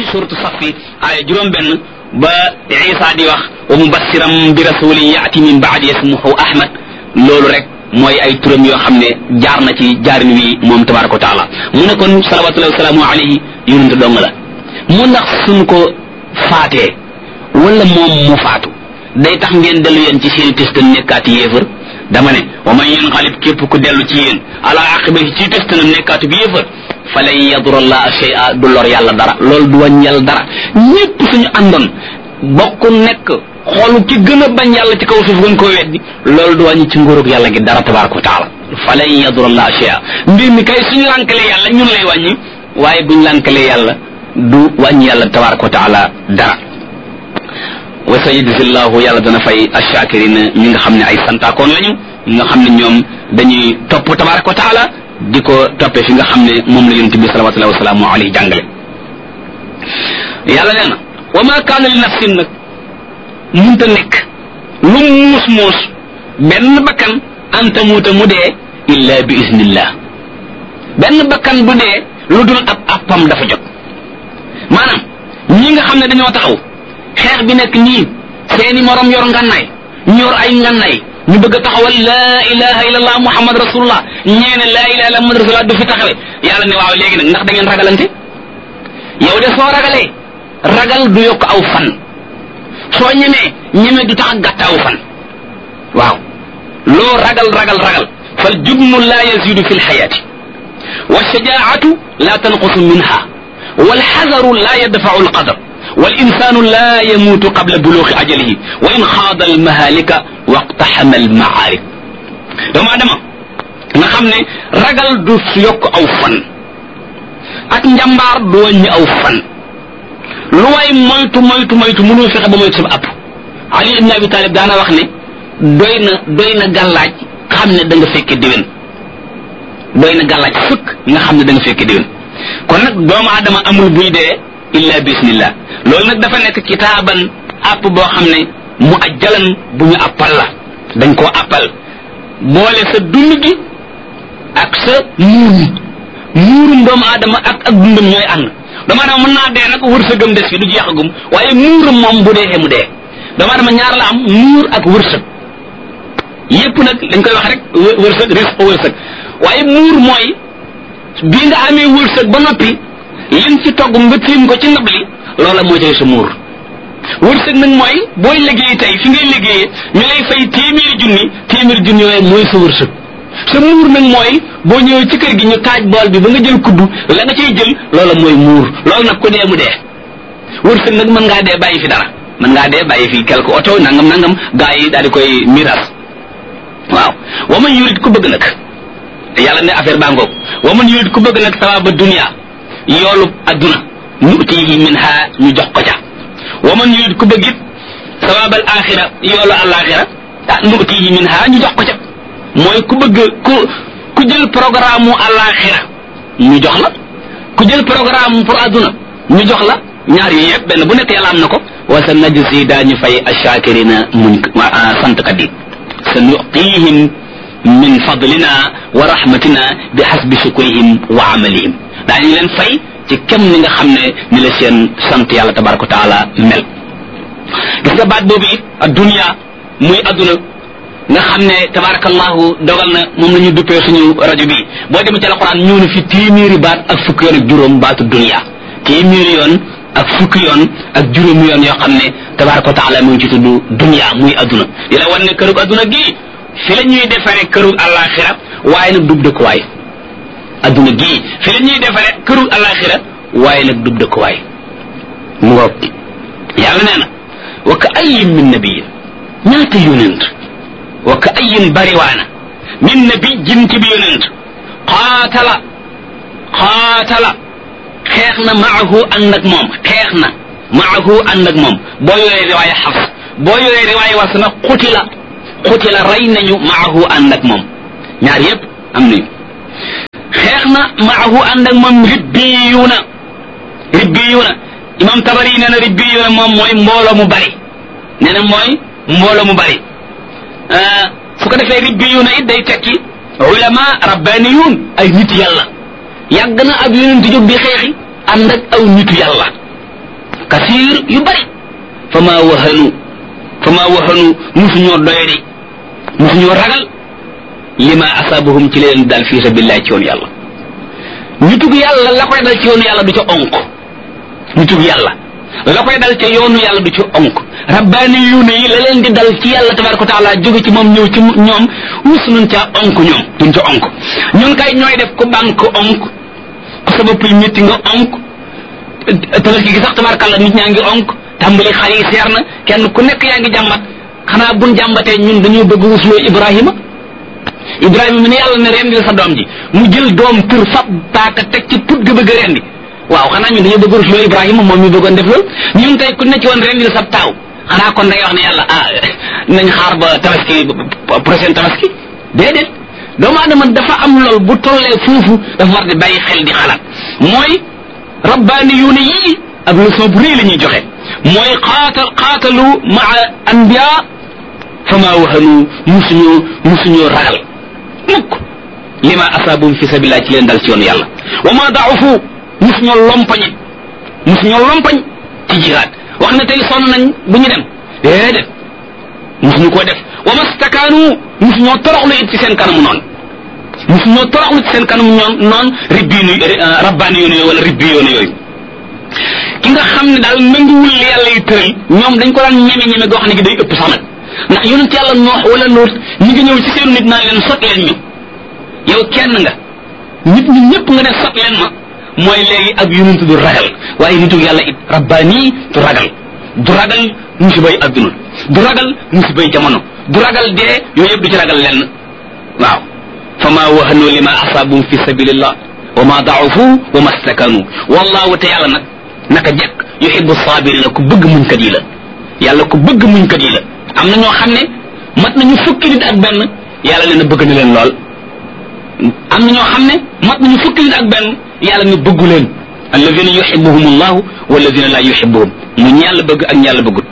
suratu safi aaya juróom benn ba isa di wax wa mubassiram bi rasulin yaati min baadi ismuhu ahmad loolu rek mooy ay turam yoo xam ne jaar na ci jaarin wi moom tabaraka wa taala mu ne kon salawatullahi wasalaamu alayhi yonente dong la mu ndax suñ ko faatee wala moom mu faatu day tax ngeen dellu yéen ci seeni test nekkaati yéefar dama ne wa man yanqalib képp ku dellu ci yéen ala aqibahi ci test na nekkaatu bi yéefar fa lan yadura allaha shay'a du lor yàlla dara loolu du wàññi yàlla dara ñépp suñu àndoon bokk nekk xoolu ki gën a bañ yàlla ci kaw suuf gën koo weddi loolu du wàññi ci nguurug yàlla gi dara tabaraka wa taala fa lan yadura allaha shay'a mbir mi kay suñu lànkalee yàlla ñun lay wàññi waaye buñ lànkalee yàlla du wàññi yàlla tabaraka wa taala dara wa sayajzillahu yàlla dana fay ashakirina ñi nga xam ne ay santaakoon lañu ñi nga xam ne ñoom dañuy topp tabaraka wa taala di ko toppee fi nga xam ne moom la yonent bi salawatullahi wasalaamu alayhi jàngale yàlla nee na wa ma kaana li nafsin nag munta nekk lu muus muus benn bakkan anta muuta mu dee illa bi iznillah benn bakkan bu dee lu dul ab appam dafa jot maanaam ñi nga xam ne dañoo taxaw xeex bi nekk nii seeni morom yor ngànnaay ñu yor ay ngànnaay ñu bëgg a taxawal laa ilaha illallah muhammad rasulullah ñeene laa ilaha illallah muhammad rasulullah du fi taxawe yàlla ne waaw léegi nag ndax da ngeen ragalante yow de soo ragalee ragal du yokk aw fan soo ñemee ñeme du tax a gàtt aw fan waaw loo ragal ragal ragal fal jubnu laa yazidu fi lxayaati wa shajaatu laa tanqusu minha wal xazaru laa yadfau alqadar والإنسان لا يموت قبل بلوغ أجله وإن خاض المهالك واقتحم المعارك doomu adama nga xam ne ragal du yokk aw fan ak njàmbaar du wàññi aw fan lu way moytu moytu moytu mënoo fexe ba moytu sama app Ali ibn Abi Talib daana wax ne doy na doy na gàllaaj xam ne da nga fekke déwén doy na gàllaaj fukk nga xam ne da nga fekke déwén kon nag doomu adama amul buy dee illa bismillah loolu nag dafa nekk kitaaban app boo xam ne mu ajjalan bu ñu appal la dañ koo appal boole sa dund gi ak sa muur mi muurum doomu aadama ak ak dundam ñooy ànd doomu aadama mën naa dee nag wërsëgam des fi du jeexagum waaye muuram moom bu dee mu dee doomu aadama ñaar la am muur ak wërsëg yépp nag dañ koy wax rek wërsëg risque wërsëg waaye muur mooy bii nga amee wërsëg ba noppi liñ ci togg nga tiim ko ci ndab li loola mooy tey sa muur wërsëg nag mooy booy liggéey tey fi ngay liggéeyee ñu lay fay téeméeri junni téeméeri junni yooyu mooy sa wërsëg sa muur nag mooy boo ñëwee ci kër gi ñu taaj bool bi ba nga jël kuddu la nga cay jël loola mooy muur loolu nag ku dee mu dee wërsëg nag mën ngaa dee bàyyi fi dara mën ngaa dee bàyyi fi quelque oto nangam nangam gaa yi daal di koy miras waaw wa man yurid ku bëgg nag yàlla ne affaire baa ngoog wa man yurid ku bëgg nag sawaaba dunia yoolu adduna nutihi minha ñu jox ko ca wa man yurid ku bëgg it sawaabal axira yoolu alaxira ah nutihi minha ñu jox ko ca mooy ku bëgg ku ku jël programme mu alaxira ñu jox la ku jël programme pour adduna ñu jox la ñaar yi yëpp benn bu nekk yàlla am na ko wa sa najzi daañu fay ashakirina muñ sant kat yi sa nuqihim min fadlina wa rahmatina bi hasbi shukrihim wa amalihim daañu leen fay ci kem ni nga xam ne ni la seen sant yàlla tabaraka wa taala mel gis nga baat boobu it adduniya muy adduna nga xam ne tabarakallahu dogal na moom la ñu duppee suñu rajo bi boo demee ci alquran ñëw na fi téeméeri baat ak fukki yoon ak juróom baatu dunya téeméeri yoon ak fukki yoon ak juróomi yoon yoo xam ne tabaraka wa taala mu ngi ci tudd dunya muy adduna di la wan ne kërug adduna gii fi la ñuy defaree kërug alaxira waaye nag dub dëkkuwaay adduna gii fi la ñuy defaree kërug alaxira waaye nag dub dëkkuwaay mu ngoog yàlla nee na wa ka ayin min nabiyin ñaata yonent wa ka ayin bariwaana min nabijin ci bi yonent qaatala qaatala xeex na maahu ànd ak moom xeex na maahu ànd ak moom boo yoree riwaaya xafs boo yoree riwaaya was na xutila xutila rey nañu maahu ànd ak moom ñaar yépp am nañu xeex na maahu ànd ak moom ribbiyuuna ribbiyuuna imam tabari nee na ribbiyuuna moom mooy mbooloo mu bari nee na mooy mbooloo mu bari su ko defee ribbiyuuna it day tekki ulama rabbaniyuun ay nit yàlla yàgg na ab yonent jóg di xeexi ànd ak aw nitu yàlla kasiir yu bari fa maa wahanu fa maa wahanu musuñoo doyadi musuñoo ragal lima asabahum ci leen dal fii sabilillah ci yoonu yàlla ñu tug yàlla la koy dal ci yoonu yàlla du ca onk ñu tug yàlla la koy dal ca yoonu yàlla du ci onk rabbaani yuune yi la leen di dal ci yàlla tabaraka wa taala jóge ci moom ñëw ci ñoom mus nuñ caa onk ñoom duñ ca onk ñun kay ñooy def ku banque onk ku sa bopp yi métti nga onk tabaski gi sax tabarkàlla nit ñaa ngi onk tàmbali xar yi seer na kenn ku nekk yaa ngi jàmbat xanaa buñ jàmbatee ñun dañoo bëgg rusloo ibrahima ibrahima mi ne yàlla ne rendil sa doom ji mu jël doom tër fab paaka teg ci put ga bëgg a rendi waaw xanaa ñun dañoo bëgg rusloo ibrahima moom mi bëggoon def loolu ñun tey ku ne ci woon rendil sa taaw xanaa kon da ngay wax ne yàlla ah nañ xaar ba tabaski prochaine tabaski déedéet doomu adama dafa am lool bu tollee foofu dafa war di bàyyi xel di xalaat mooy rabbaani yuune yii ab leçon bu rëy la ñuy joxe mooy xaatal xaatalu maa anbiya fa maa wahanu musuñoo musuñoo ragal mukk lima asaabum fi sabilillah ci leen dal ci yoonu yàlla wa ma daafu musuñoo lompañe musuñoo lompañ ci jihaad wax ne tey sonn nañ bu ñu dem déedéet musuñu koo def wa mastakaanu musuñoo toroxlu it ci seen kanamu noonu musuñoo toroxlu ci seen kanamu ñoon noonu ribbiinu rabbaani yoonu yooyu wala ribbi yoonu yooyu ki nga xam ne daal nanguwul li yàlla yi tëral ñoom dañ ko daan ñeme ñeme goo xam ne gi day ëpp sax nag ndax yonent yàlla noox wala loot ñi ngi ñëw ci seen nit naan leen sot leen ñu yow kenn nga nit ñi ñëpp nga ne sot leen ma mooy léegi ak yonent du ragal waaye nitu yàlla it rabbaani du ragal du ragal musibay adduna du ragal musibay jamono du ragal dee yooyu yëpp du ci ragal lenn waaw fa ma wahanu lima asaabum fi sabilillah wa ma daafu wa ma stakanu wallahu te yàlla nag naka jekk yuhibbu sabirina ku bëgg muñkat yi la yàlla ku bëgg muñkat yi la am na ñoo xam ne mat nañu fukki nit ak benn yàlla nee na bëgg na leen lool am na ñoo xam ne mat nañu fukki nit ak benn yàlla ne bëggu leen alladina yuhibuhum allahu walladina la yuhibuhum mu ñi yàlla bëgg ak ñi yàlla bëggut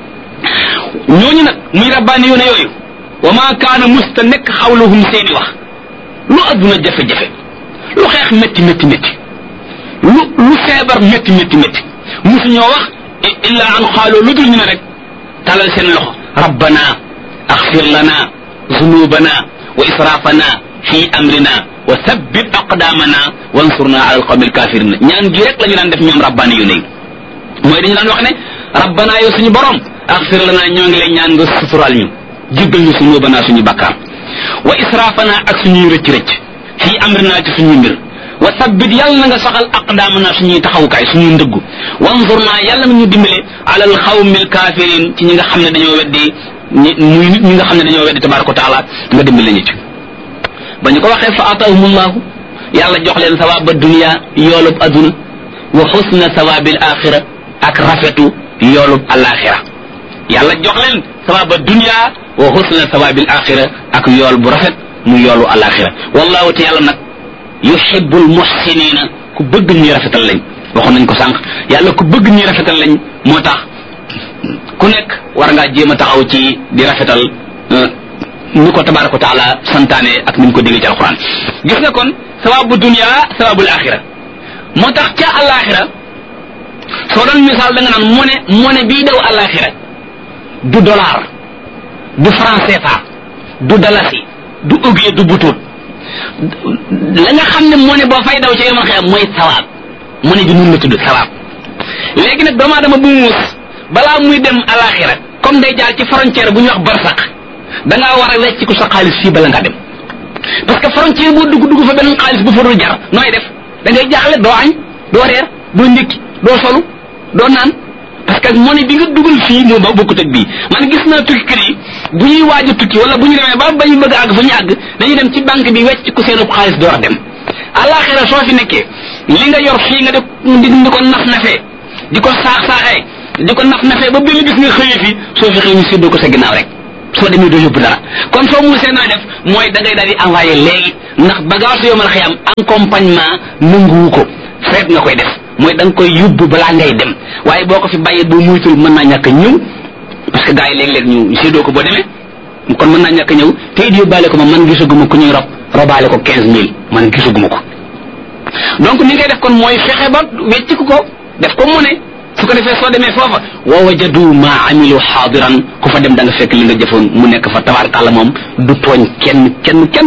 ñooñu nag muy rabbaani yoone yooyu wa ma kaana musta nekk xawluhum seeni wax lu adduna jafe-jafe lu xeex métti métti métti lu lu feebar métti métti métti musu ñoo wax illa an xaaloo lu dul ñu ne rek talal seen loxo rabbana axfir lana zunubana wa israfana fi amrina wa thabbit aqdamana wansurna ala alqawmi alkafirina ñaan gi rek la ñu daan def ñoom rabbaani yu ne mooy dañu daan wax ne rabbana yow suñu borom axfir lana ñoo ngi lay ñaan nga sutural ñu jéggal ñu zunubana suñu bakkaar wa israfana ak suñuy rëcc rëcc fi amrina ci suñuy mbir wa sabbit yàlla na nga saxal aqdaamana suñuy taxawukaay suñuy ndëggu wanzurna yàlla na ñu dimbale alal xawmil kafirin ci ñi nga xam ne dañoo weddi ñi muy nit ñi nga xam ne dañoo weddi tabaraka wa taala nga dimbale ñu ci ba ñu ko waxee fa atahumullahu yàlla jox leen sawaaba dunia yoolub aduna wa xusna sawabil axira ak rafetu yoolub alaxira yàlla jox leen sawaaba dunia wa xusna sawabil axira ak yool bu rafet mu yoolu alaxira wallahu te yàlla nag yuhibbul muhsinina ku bëgg ñuy rafetal lañ waxoon nañ ko sànq yàlla ku bëgg ñuy rafetal lañ moo tax ku nekk war ngaa jéem a taxaw ci di rafetal ni ko tabaraka wa taala santaane ak ni mu ko diggee ci alquran gis nga kon sawabu dunia sawabul axira moo tax ca alaxira soo doon misaal da nga naan mone mone bii daw alaxira du dollar du franc CFA du dalasi du ugie du butut la nga xam ne moo ne boo fay daw ca yomal xiyam mooy sawaab mu ne bi nun la tudd sawaab léegi nag doomu aadama bu muus balaa muy dem alaxira comme day jaar ci frontière bu ñuy wax barsax da ngaa war a wecc ko sa xaalis fii bala ngaa dem parce que frontière boo dugg dugg fa benn xaalis bu fa dul jar nooy def da ngay jaaxle doo añ doo reer doo ndékki doo solu doo naan parce que monnaie bi nga dugal fii moo ba bokkut ak bii man gis naa tukkikat yi bu ñuy waaj a tukki wala bu ñu demee ba bañu bëgg a àgg fa ñu àgg dañuy dem ci banque bi wecc ko seenub xaalis door a dem alaxira soo fi nekkee li nga yor fii nga di di ko naf nafee di ko saax saaxee di ko naf nafee ba benn bis nga xëyee fi soo fi xëy ñu séddoo ko sa ginnaaw rek soo demee doo yóbbu dara kon soo musee nooy def mooy da ngay daal di envoyé léegi ndax bagage yomal xiyam accompagnement nanguwu ko feet nga koy def mooy da nga koy yóbbu balaa ngay dem waaye boo ko fi bàyyee boo muytul mën naa ñàkk a ñëw parce que gars yi léeg-léeg ñu séddoo ko boo demee kon mën naa ñàkk a ñëw te it yóbbaale ko ma man gisaguma ku ñuy rob robaale ko quinze mille man gisaguma ko donc ni ngay def kon mooy fexe ba wecc ko def ko mu ne su ko defee soo demee foofa wa wajadu ma amilu xaadiran ku fa dem da nga fekk li nga jëfoon mu nekk fa tabaarkàlla moom du tooñ kenn kenn kenn